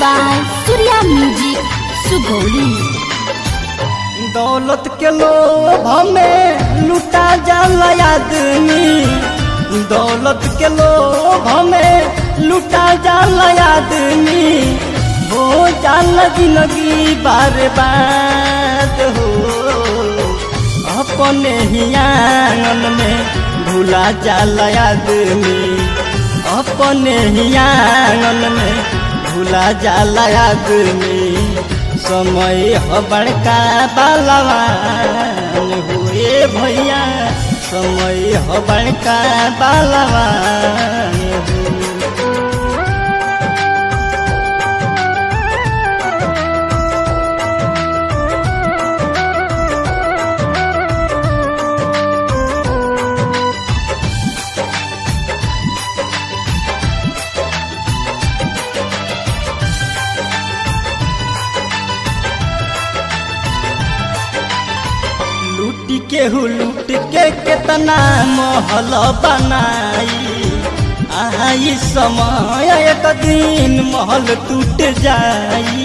by Surya Music, Sugoli. दौलत के लोभ में लुटा जाला आदमी दौलत के लोभ में लुटा जाला आदमी हो जाला जिंदगी बार बात हो अपने ही आंगन में भूला जाला आदमी अपने ही आंगन में भूला जाला आदमी समय हो बड़का बालवान हुए भैया समय हो बड़का बालवान हुए लूट के हु लूट के केतना महल बनाई आई समय एक दिन महल टूट जाई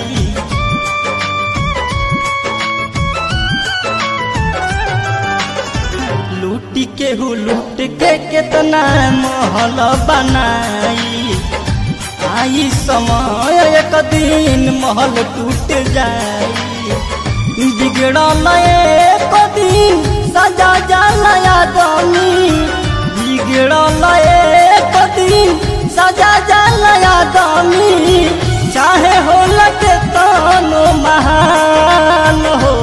लूट के हु लूट के केतना महल बनाई आई समय एक दिन महल टूट जाई बिगड़ल एक दिन सजा जाला आदमी बिगड़ल एक दिन सजा जाला आदमी चाहे हो लगे तनो महान हो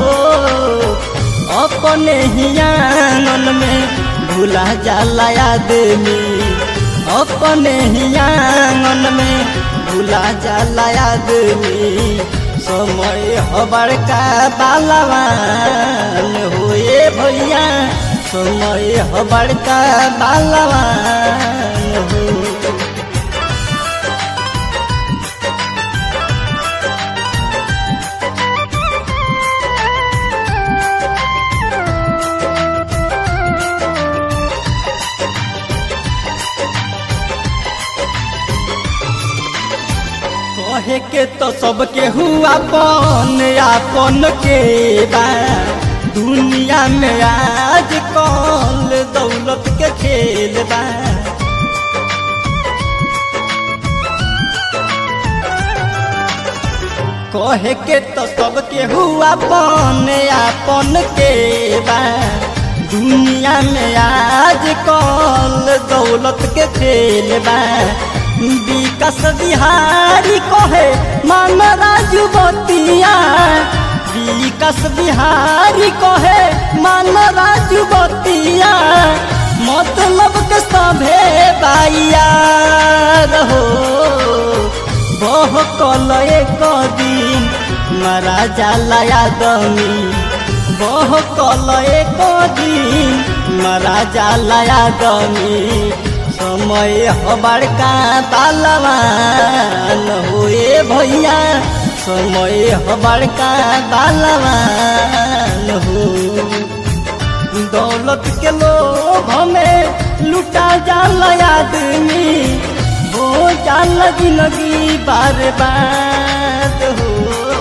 अपने ही आंगन में भूला जाला आदमी अपने ही आंगन में भूला जाला आदमी समय हो बड़का बालवान हुए भैया समय हो बड़का बालवान हो कहे के तो सबके हुआ अपन अपन के बा दुनिया में आज कल दौलत के खेल बा कहे के तो सबके हुआ अपन अपन के बा दुनिया में आज कल दौलत के खेल बा विकास बिहारी कहे मान राजू बतिया विकास बिहारी कहे मान राजू बतिया मतलब के सभे बाइया रहो बह कल एक दिन मरा जाला आदमी बह कल एक दिन मरा जाला आदमी समय हो बड़का बालवान हुए भैया समय हो बड़का बालवान हो दौलत के लोभ में लुटा जाला आदमी हो जाला जिंदगी बार बात हो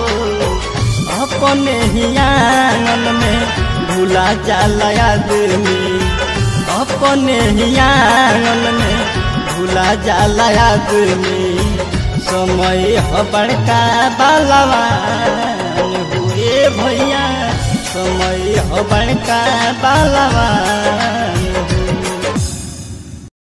अपने ही आंगन में भूला जाला आदमी अपने ही आंगन में भूला जाला आदमी समय हो बड़का बालवान हुए भैया समय हो बड़का बालवान